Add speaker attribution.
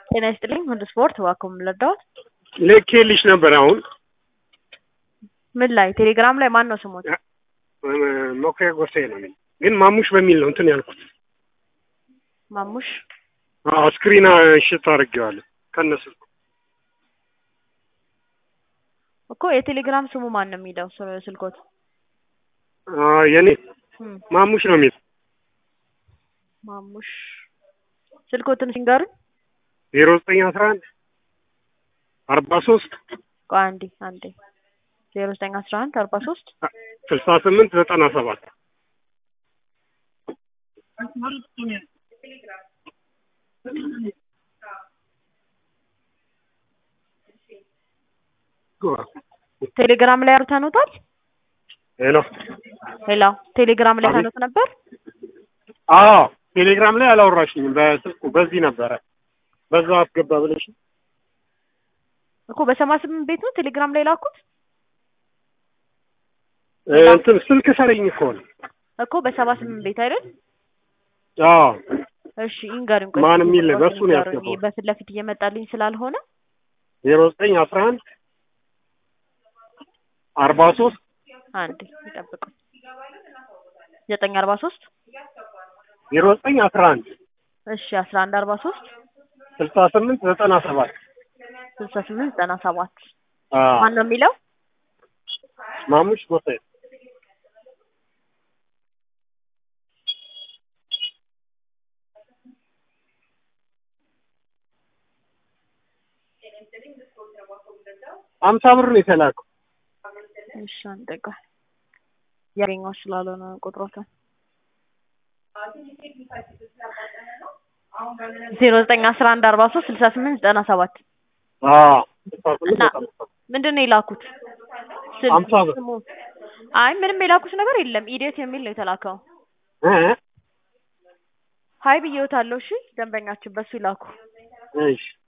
Speaker 1: ጤና ይስጥልኝ ወደ ስፖርት እባክዎ ምን ልርዳዎት?
Speaker 2: ልኬልሽ ነበር አሁን
Speaker 1: ምን ላይ ቴሌግራም ላይ ማን ነው ስሞት?
Speaker 2: መኩሪያ ጎሳዬ ነው የሚል ግን ማሙሽ በሚል ነው እንትን ያልኩት።
Speaker 1: ማሙሽ
Speaker 2: አዎ ስክሪን ሽት አድርጌዋለሁ ከነሱ
Speaker 1: እኮ የቴሌግራም ስሙ ማን ነው የሚለው ስ- ስልኮት?
Speaker 2: የኔ
Speaker 1: እም፣
Speaker 2: ማሙሽ ነው የሚል
Speaker 1: ማሙሽ ስልኮትን ሲንገሩኝ።
Speaker 2: ዜሮ ዘጠኝ አስራ አንድ አርባ ሶስት
Speaker 1: ቆይ አንዴ አንዴ ዜሮ ዘጠኝ አስራ አንድ አርባ ሶስት
Speaker 2: ስልሳ ስምንት ዘጠና ሰባት
Speaker 1: ቴሌግራም ላይ አውርተኑታል?
Speaker 2: ሄሎ
Speaker 1: ሌላ ቴሌግራም ላይ ታኑት ነበር?
Speaker 2: አዎ ቴሌግራም ላይ አላወራሽኝም በስልኩ በዚህ ነበረ በዛው አስገባ ብለሽ
Speaker 1: እኮ በሰማንያ ስምንት ቤት ነው ቴሌግራም ላይ ላኩት
Speaker 2: እንትን ስልክ ሰረኝ እኮ ነው
Speaker 1: እኮ በሰባ ስምንት ቤት አይደል?
Speaker 2: አዎ
Speaker 1: እሺ ይንገሩኝ። ቆይ
Speaker 2: ማን
Speaker 1: እስኪ
Speaker 2: የሚል
Speaker 1: ቁጥሩን
Speaker 2: በሱ ነው
Speaker 1: ይንገሩኝ።
Speaker 2: ያስገባው።
Speaker 1: በፊት ለፊት እየመጣልኝ ስላልሆነ
Speaker 2: ዜሮ ዘጠኝ አስራ አንድ አርባ ሶስት
Speaker 1: አንዴ ይጠብቁ። ዘጠኝ አርባ ሶስት
Speaker 2: ዜሮ ዘጠኝ አስራ አንድ
Speaker 1: እሺ አስራ አንድ አርባ ሶስት
Speaker 2: ስልሳ ስምንት ዘጠና ሰባት
Speaker 1: ስልሳ ስምንት ዘጠና ሰባት
Speaker 2: አዎ
Speaker 1: ማን ነው የሚለው?
Speaker 2: ማሙሽ ጎሳዬ አምሳ ብር ነው የተላከው።
Speaker 1: እሺ አንዴ ቆይ ያገኘው ስላልሆነ ቁጥሮትን ዜሮ ዘጠኝ አስራ አንድ አርባ ሶስት ስልሳ ስምንት ዘጠና ሰባት
Speaker 2: አዎ ስልሳ ስምንት
Speaker 1: እና
Speaker 2: ዘጠና ሰባት
Speaker 1: ምንድን ነው የላኩት? ስል-
Speaker 2: አምሳ ብር።
Speaker 1: ስሙ አይ ምንም የላኩት ነገር የለም። ኢዴት የሚል ነው የተላከው።
Speaker 2: እ
Speaker 1: ሀይ ብዬዎታለሁ። እሺ ደንበኛችን በሱ ይላኩ።
Speaker 2: እሺ